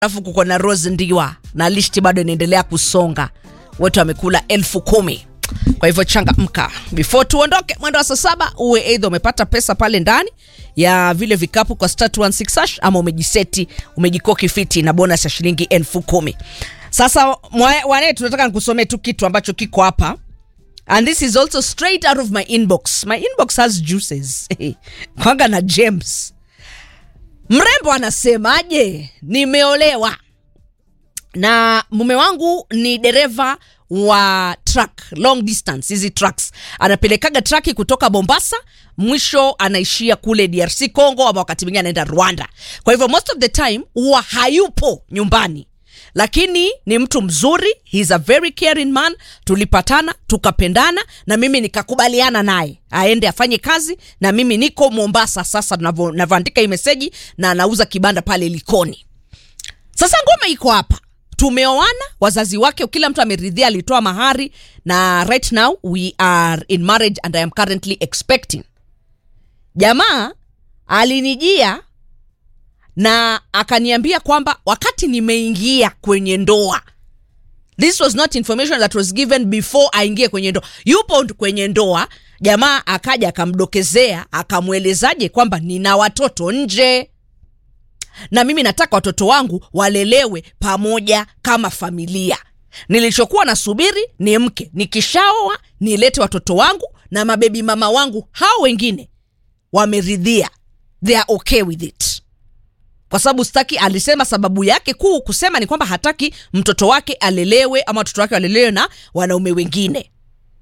alafu kuko na Rose Ndiwa na listi bado inaendelea kusonga, wote wamekula elfu kumi. Kwa hivyo changamka before tuondoke mwendo wa saa saba, uwe eidha umepata pesa pale ndani ya vile vikapu kwa star 116 hash ama umejiseti umejikoki fiti na bonus ya shilingi elfu kumi. Sasa mwa- wane, tunataka nikusomee tu kitu ambacho kiko hapa and this is also straight out of my inbox. My inbox has juices kwanga na James mrembo anasemaje? Nimeolewa na mume wangu ni dereva wa truck long distance, hizi trucks anapelekaga traki kutoka Mombasa, mwisho anaishia kule DRC Congo, ama wakati mwingine anaenda Rwanda. Kwa hivyo most of the time huwa hayupo nyumbani, lakini ni mtu mzuri, he's a very caring man. Tulipatana tukapendana, na mimi nikakubaliana naye aende afanye kazi, na mimi niko Mombasa sasa navyo- navyoandika hii meseji, na anauza kibanda pale Likoni. Sasa ngoma iko hapa, tumeoana, wazazi wake kila mtu ameridhia, alitoa mahari na right now we are in marriage and I am currently expecting. Jamaa alinijia na akaniambia kwamba wakati nimeingia kwenye ndoa, this was not information that was given before aingie kwenye ndoa. Yupo kwenye ndoa, jamaa akaja akamdokezea, akamwelezaje kwamba nina watoto nje na mimi nataka watoto wangu walelewe pamoja kama familia. Nilichokuwa nasubiri ni mke, nikishaoa nilete watoto wangu na mabebi mama wangu, hao wengine wameridhia, they are okay with it, kwa sababu sitaki. Alisema sababu yake kuu kusema ni kwamba hataki mtoto wake alelewe ama watoto wake walelewe na wanaume wengine.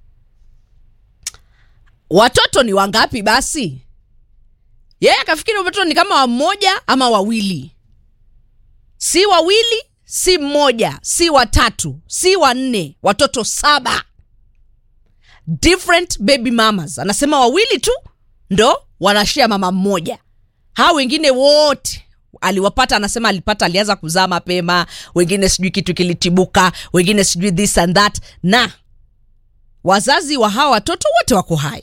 Watoto ni wangapi basi? yeye akafikiri watoto ni kama wamoja ama wawili, si wawili, si mmoja, si watatu, si wanne, watoto saba, different baby mamas. Anasema wawili tu ndo wanashia mama mmoja, hao wengine wote aliwapata. Anasema alipata, alianza kuzaa mapema, wengine sijui kitu kilitibuka, wengine sijui this and that, na wazazi wa hawa watoto wote wako hai.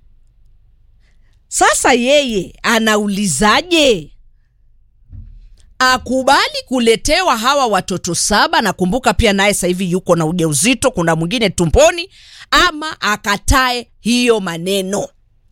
Sasa yeye anaulizaje akubali kuletewa hawa watoto saba? Nakumbuka pia naye sasa hivi yuko na ujauzito, kuna mwingine tumboni, ama akatae hiyo maneno.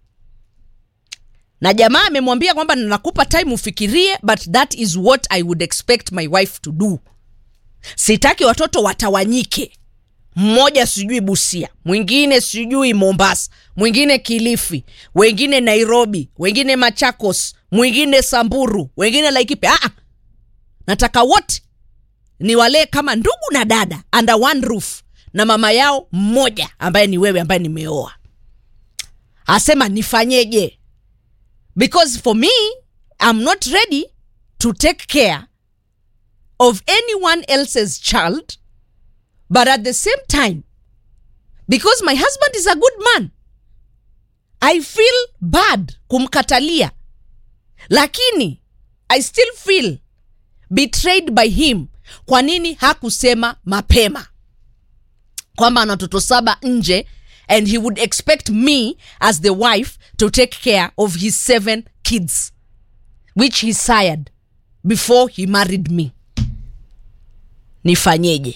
Na jamaa amemwambia kwamba nakupa time ufikirie, but that is what I would expect my wife to do. Sitaki watoto watawanyike mmoja sijui Busia, mwingine sijui Mombasa, mwingine Kilifi, wengine Nairobi, wengine Machakos, mwingine Samburu, wengine Laikipia. Ah, nataka wote ni walee kama ndugu na dada under one roof na mama yao mmoja ambaye ni wewe ambaye nimeoa. Asema nifanyeje? Because for me I'm not ready to take care of anyone else's child but at the same time because my husband is a good man i feel bad kumkatalia lakini i still feel betrayed by him kwa nini hakusema mapema kwamba ana watoto saba nje and he would expect me as the wife to take care of his seven kids which he sired before he married me nifanyeje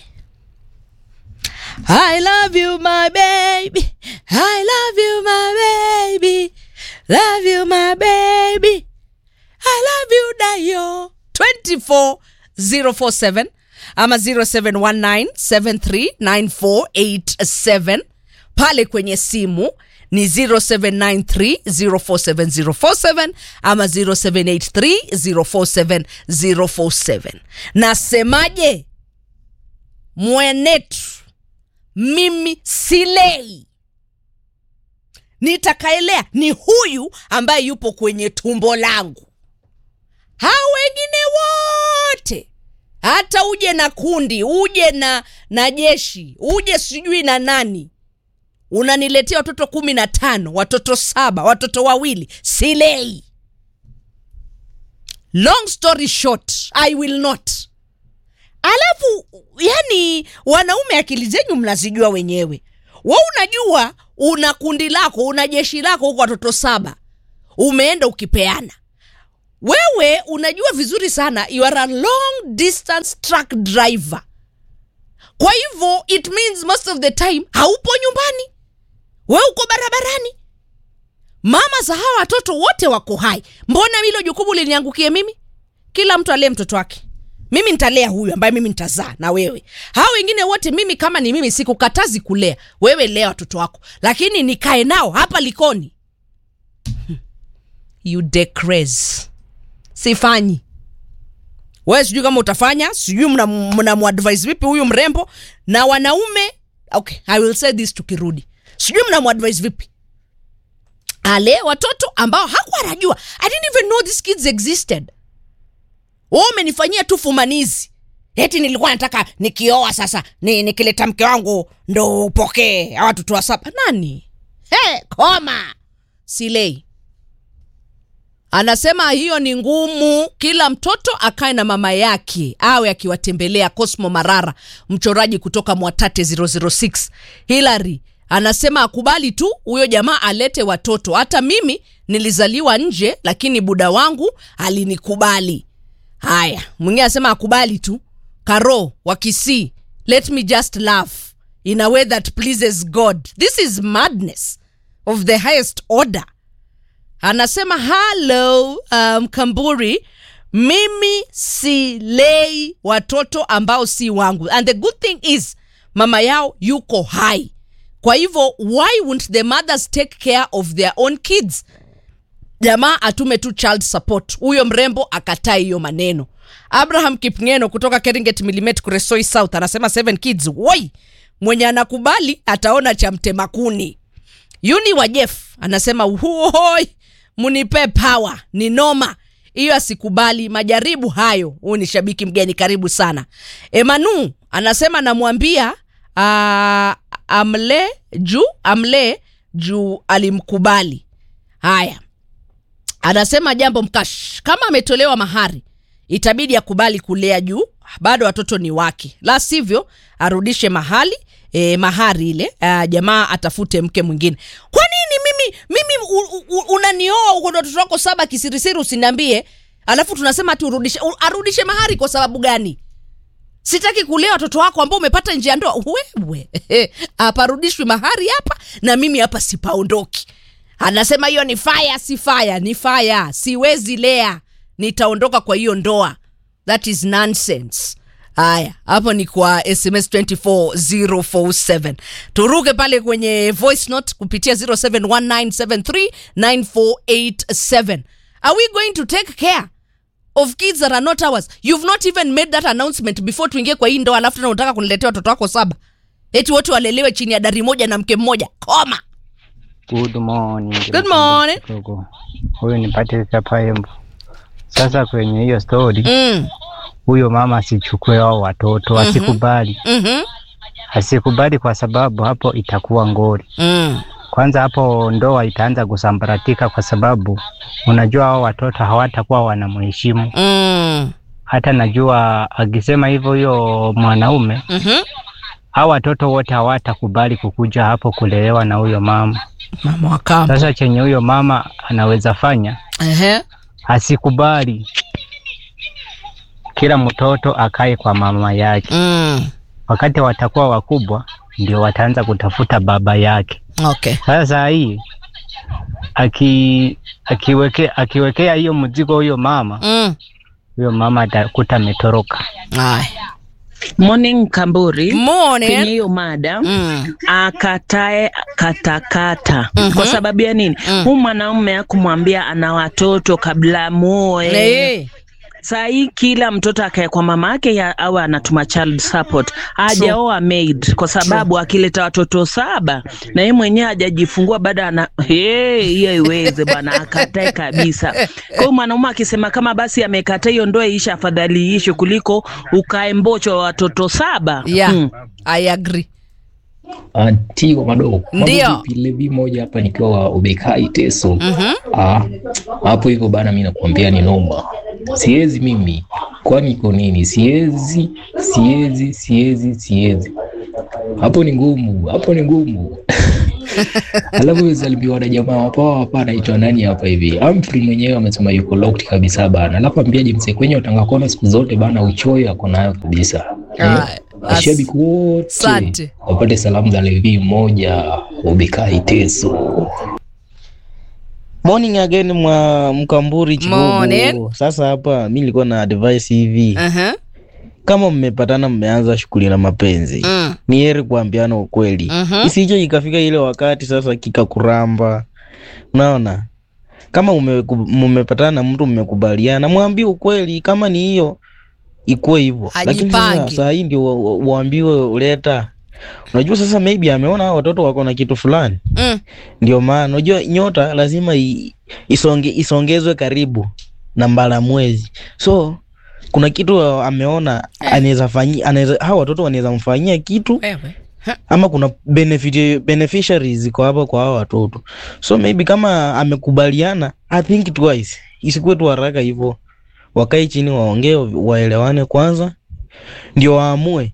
I love you my baby. I love you my baby. Love you my baby. I love you Dayo. 24047 ama 0719739487 pale kwenye simu ni 0793047047 ama 0783047047 nasemaje mwenetu mimi silei, nitakaelea ni huyu ambaye yupo kwenye tumbo langu. Hao wengine wote, hata uje na kundi, uje na na jeshi, uje sijui na nani, unaniletea watoto kumi na tano, watoto saba, watoto wawili, silei. Long story short, I will not Alafu yani, wanaume akili zenyu mnazijua wenyewe. We unajua una kundi lako, una jeshi lako huko, watoto saba, umeenda ukipeana wewe unajua vizuri sana you are a long distance truck driver kwa hivyo it means most of the time haupo nyumbani we uko barabarani mama za hawa watoto wote wako hai mbona hilo jukumu liniangukie mimi kila mtu alee mtoto wake mimi nitalea huyu ambaye mimi nitazaa na wewe hao wengine wote mimi kama ni mimi sikukatazi kulea wewe lea watoto wako lakini nikae nao hapa likoni you decrease sifanyi wewe sijui kama utafanya sijui mnamuadvise mna vipi huyu mrembo na wanaume okay i will say this tukirudi sijui mnamuadvise vipi ale watoto ambao hakuwa anajua i didn't even know these kids existed wewe umenifanyia tu fumanizi eti nilikuwa nataka nikioa sasa ni, nikileta mke wangu ndo upokee hawa watoto wa saba nani hey, koma silei anasema hiyo ni ngumu kila mtoto akae na mama yake awe akiwatembelea cosmo marara mchoraji kutoka mwatate 006 hilary anasema akubali tu huyo jamaa alete watoto hata mimi nilizaliwa nje lakini buda wangu alinikubali haya mwingine anasema akubali tu karo wakisii let me just laugh in a way that pleases god this is madness of the highest order anasema halo um, kamburi mimi silei watoto ambao si wangu and the good thing is mama yao yuko hai kwa hivyo why won't the mothers take care of their own kids jamaa atume tu child support huyo mrembo akataa hiyo maneno abraham kipngeno kutoka keringet milimet kuresoi south anasema seven kids woi mwenye anakubali ataona cha mtemakuni yuni wa jef anasema huoi munipe power ni noma hiyo asikubali majaribu hayo huu ni shabiki mgeni karibu sana emanu anasema namwambia uh, amle juu amle juu alimkubali haya anasema jambo mkash kama ametolewa mahari itabidi akubali kulea juu bado watoto ni wake la sivyo arudishe mahali e, mahari ile uh, jamaa atafute mke mwingine kwa nini mimi mimi u, u, unanioa uko na watoto wako saba kisirisiri usiniambie alafu tunasema ati urudishe u- arudishe mahari kwa sababu gani sitaki kulea watoto wako ambao umepata nje ya ndoa wewe aparudishwi mahari hapa na mimi hapa sipaondoki anasema hiyo ni faya si faya ni faya siwezi lea nitaondoka kwa hiyo ndoa that is nonsense haya hapo ni kwa sms 24047 turuke pale kwenye voice note kupitia 0719739487 are we going to take care of kids that are not ours you've not even made that announcement before tuingie kwa hii ndoa alafu tena unataka kuniletea watoto wako saba eti wote walelewe chini ya dari moja na mke mmoja koma Good morning. Good morning. Kidogo. Huyu ni Patrick Kapayembo. Sasa kwenye hiyo story mm. huyo mama asichukue hao watoto, asikubali, mm-hmm. asikubali kwa sababu hapo itakuwa ngori. mm. Kwanza hapo ndoa itaanza kusambaratika, kwa sababu unajua hao watoto hawatakuwa wanamheshimu. mm. Hata najua akisema hivyo huyo mwanaume, mm-hmm. hao watoto wote hawatakubali kukuja hapo kulelewa na huyo mama. mama wa kambo Sasa chenye huyo mama anaweza fanya Ehe. asikubali kila mtoto akae kwa mama yake. mm. Wakati watakuwa wakubwa, ndio wataanza kutafuta baba yake. okay Sasa hii aki akiweke, akiwekea hiyo mzigo huyo mama, mm. huyo mama atakuta ametoroka. Aya. Morning Kamburi, kwenye morning hiyo mada mm. akatae katakata Mhm. kwa sababu ya nini? Mm. Huu mwanaume akumwambia ana watoto kabla muoe. Eh. Saa hii kila mtoto akae kwa mama yake ya- awe anatuma child support, hajaoa maid kwa sababu akileta watoto saba na yeye mwenyewe hajajifungua baada ana hey, hiyo iweze bwana, akatae kabisa. Kwa hiyo mwanaume akisema kama basi amekataa hiyo ndoa iishe, afadhali iishe kuliko ukae mbocho wa watoto saba yeah Mm. i agree Anti wa madogo Ndio. Mambo vipi? Levi moja hapa nikiwa wa ubekai teso Mhm. Ah, hapo hivyo bana, mi nakuambia ni noma, siwezi mimi. Kwani iko nini? Siwezi, siwezi, siwezi, siwezi. Hapo ni ngumu, hapo ni ngumu. alafu salimiwa na jamaa wapa hapa anaitwa nani hapa hivi Humphrey mwenyewe amesema yuko locked kabisa bana alafu ambiaje msekwenye utanga kona siku zote bana uchoyo ako nayo kabisa Ah, Eh, mashabiki wote asante. wapate salamu za levi mmoja ubikai teso Morning again mwa Mkamburi Morning. Chibubu. Sasa hapa mi nilikuwa na advice hivi, Uh-huh. kama mmepatana mmeanza shughuli na mapenzi Mm. ni heri kuambiana ukweli Mhm. isije ikafika ile wakati sasa kikakuramba. Unaona, kama umeku- mmepatana na mtu mmekubaliana, mwambie ukweli. Kama ni hiyo ikuwe hivyo, lakini sasa Ajipange. saa hii ndio wa- wa- uambiwe uleta. Unajua sasa maybe ameona hao watoto wako na kitu fulani Mm. ndio maana unajua nyota lazima i, isonge, isongezwe karibu na mbala mwezi, so kuna kitu ameona anaweza fanyia, anaweza hao watoto wanaweza mfanyia kitu Wewe. ama kuna benefit, beneficiaries ziko hapa kwa hao watoto, so maybe kama amekubaliana, I think twice, isikuwe tu haraka hivyo, wakae chini waongee, waelewane kwanza, ndio waamue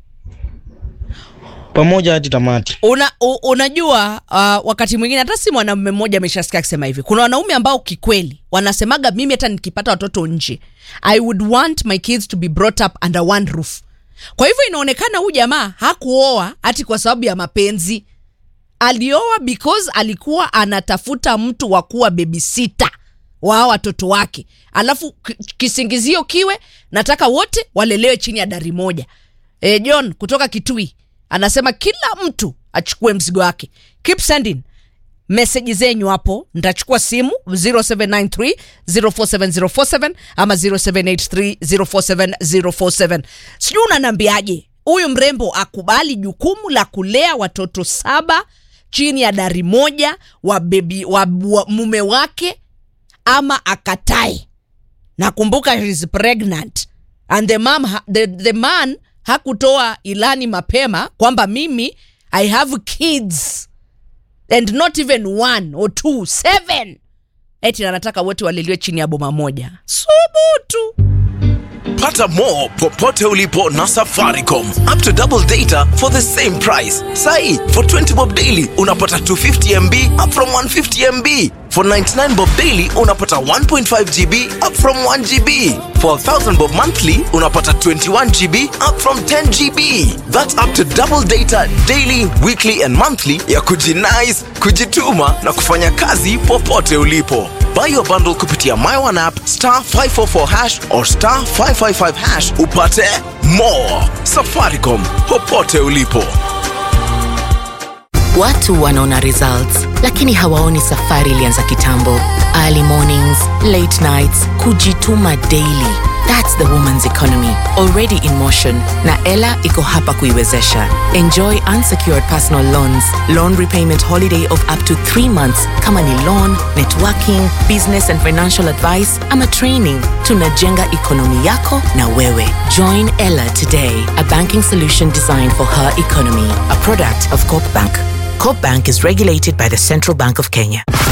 pamoja hadi tamati. Una, u, unajua uh, wakati mwingine hata si mwanamume mmoja ameshasikia akisema hivi. Kuna wanaume ambao kikweli wanasemaga, mimi hata nikipata watoto nje, I would want my kids to be brought up under one roof. Kwa hivyo inaonekana huyu jamaa hakuoa hati kwa sababu ya mapenzi, alioa because alikuwa anatafuta mtu wa kuwa babysitter wa hao watoto wake, alafu ki- kisingizio kiwe nataka wote walelewe chini ya dari moja. E, John kutoka Kitui anasema kila mtu achukue mzigo wake. Keep sending meseji zenyu hapo, nitachukua simu 0793 047047 ama 0783 047047. Sijui unaniambiaje, huyu mrembo akubali jukumu la kulea watoto saba chini ya dari moja wa, bebi, wa, wa mume wake ama akatae? nakumbuka she's pregnant and the, mom, ha- the, the man hakutoa ilani mapema kwamba mimi i have kids and not even one or two seven eti anataka wote waliliwe chini ya boma moja subutu Pata more popote ulipo na Safaricom. Up to double data for the same price. Sai, for 20 bob daily unapata 250 MB up from 150 MB. For 99 bob daily unapata 1.5 GB up from 1 GB. For 1000 bob monthly unapata 21 GB up from 10 GB. That's up to double data daily, weekly and monthly ya kujinice, kujituma na kufanya kazi popote ulipo. Buy your bundle kupitia My One app star 544 hash or star 555 hash upate more. Safaricom popote ulipo. Watu wanaona results lakini hawaoni safari ilianza kitambo. Early mornings, late nights, kujituma daily. That's the woman's economy already in motion na Ella iko hapa kuiwezesha. Enjoy unsecured personal loans, loan repayment holiday of up to 3 months kama ni loan, networking, business and financial advice ama training. Tunajenga ekonomi yako na wewe. Join Ella today, a banking solution designed for her economy, a product of Corp Bank. Coop Bank is regulated by the Central Bank of Kenya.